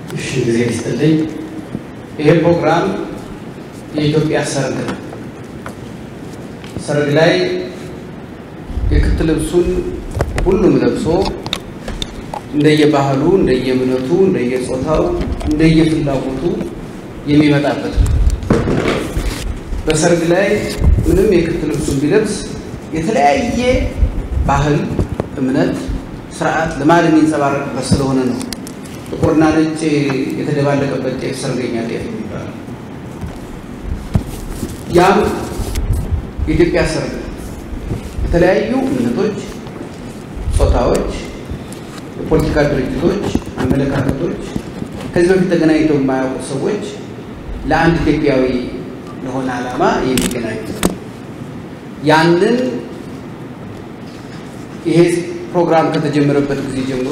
እሺ ጊዜ ይስጥልኝ። ይሄ ፕሮግራም የኢትዮጵያ ሰርግ ነው። ሰርግ ላይ የክት ልብሱን ሁሉም ለብሶ እንደየባህሉ፣ እንደየእምነቱ፣ እንደየጾታው፣ እንደየፍላጎቱ የሚመጣበት ነው። በሰርግ ላይ ምንም የክት ልብሱን ቢለብስ የተለያየ ባህል፣ እምነት፣ ስርዓት፣ ልማድ የሚንጸባረቅበት ስለሆነ ነው ጥቁርና ነጭ የተደባለቀበት ጤፍ ሰርገኛ ጤፍ የሚባለው። ያም የኢትዮጵያ ሰርግ የተለያዩ እምነቶች፣ ጾታዎች፣ የፖለቲካ ድርጅቶች፣ አመለካከቶች ከዚህ በፊት ተገናኝተው የማያውቁ ሰዎች ለአንድ ኢትዮጵያዊ ለሆነ ዓላማ የሚገናኙ ያንን ይሄ ፕሮግራም ከተጀመረበት ጊዜ ጀምሮ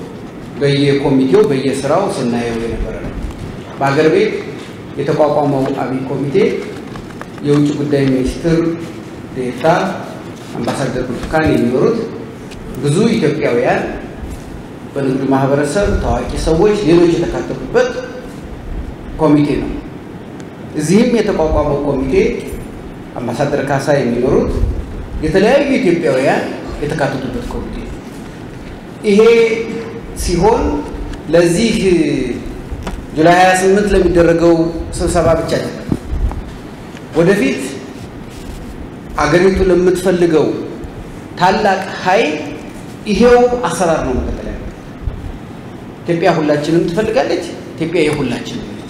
በየኮሚቴው በየስራው ስናየው የነበረ ነው። በሀገር ቤት የተቋቋመው አብይ ኮሚቴ የውጭ ጉዳይ ሚኒስትር ዴኤታ አምባሳደር ብርቱካን የሚመሩት ብዙ ኢትዮጵያውያን በንግዱ ማህበረሰብ ታዋቂ ሰዎች፣ ሌሎች የተካተቱበት ኮሚቴ ነው። እዚህም የተቋቋመው ኮሚቴ አምባሳደር ካሳ የሚመሩት የተለያዩ ኢትዮጵያውያን የተካተቱበት ኮሚቴ ነው። ይሄ ሲሆን ለዚህ ጁላይ 28 ለሚደረገው ስብሰባ ብቻ አይደለም። ወደፊት አገሪቱ ለምትፈልገው ታላቅ ኃይል ይሄው አሰራር ነው መቀጠል ያለው። ኢትዮጵያ ሁላችንም ትፈልጋለች። ኢትዮጵያ የሁላችንም ነች።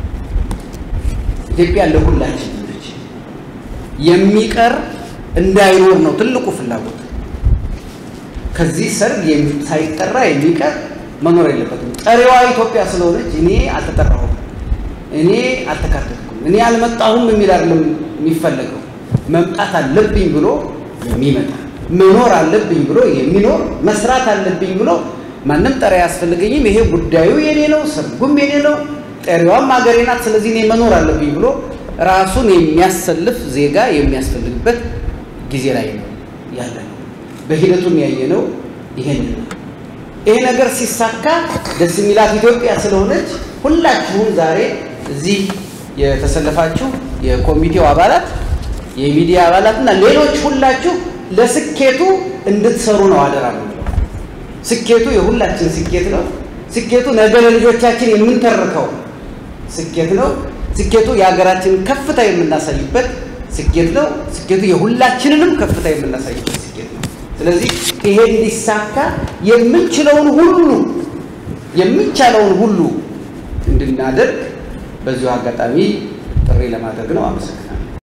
ኢትዮጵያ ለሁላችንም ነች። የሚቀር እንዳይኖር ነው ትልቁ ፍላጎት። ከዚህ ሰርግ ሳይጠራ የሚቀር መኖር የለበትም። ጠሪዋ ኢትዮጵያ ስለሆነች እኔ አልተጠራሁም፣ እኔ አልተካተትኩም፣ እኔ አልመጣሁም የሚል አይደለም የሚፈለገው። መምጣት አለብኝ ብሎ የሚመጣ መኖር አለብኝ ብሎ የሚኖር መስራት አለብኝ ብሎ ማንም ጠሪ አያስፈልገኝም፣ ይሄ ጉዳዩ የኔ ነው፣ ሰርጉም የኔ ነው፣ ጠሪዋም ሀገሬ ናት፣ ስለዚህ እኔ መኖር አለብኝ ብሎ ራሱን የሚያሰልፍ ዜጋ የሚያስፈልግበት ጊዜ ላይ ነው ያለ ነው። በሂደቱም ያየነው ይሄን ነው። ይሄ ነገር ሲሳካ ደስ የሚላት ኢትዮጵያ ስለሆነች ሁላችሁም ዛሬ እዚህ የተሰለፋችሁ የኮሚቴው አባላት፣ የሚዲያ አባላት እና ሌሎች ሁላችሁ ለስኬቱ እንድትሰሩ ነው አደራ ነው። ስኬቱ የሁላችን ስኬት ነው። ስኬቱ ነገ ለልጆቻችን የምንተርከው ስኬት ነው። ስኬቱ የሀገራችንን ከፍታ የምናሳይበት ስኬት ነው። ስኬቱ የሁላችንንም ከፍታ የምናሳይበት ስኬት ነው። ስለዚህ ይሄ እንዲሳካ የምንችለውን ሁሉ የሚቻለውን ሁሉ እንድናደርግ በዚሁ አጋጣሚ ጥሪ ለማድረግ ነው። አመሰግናለሁ።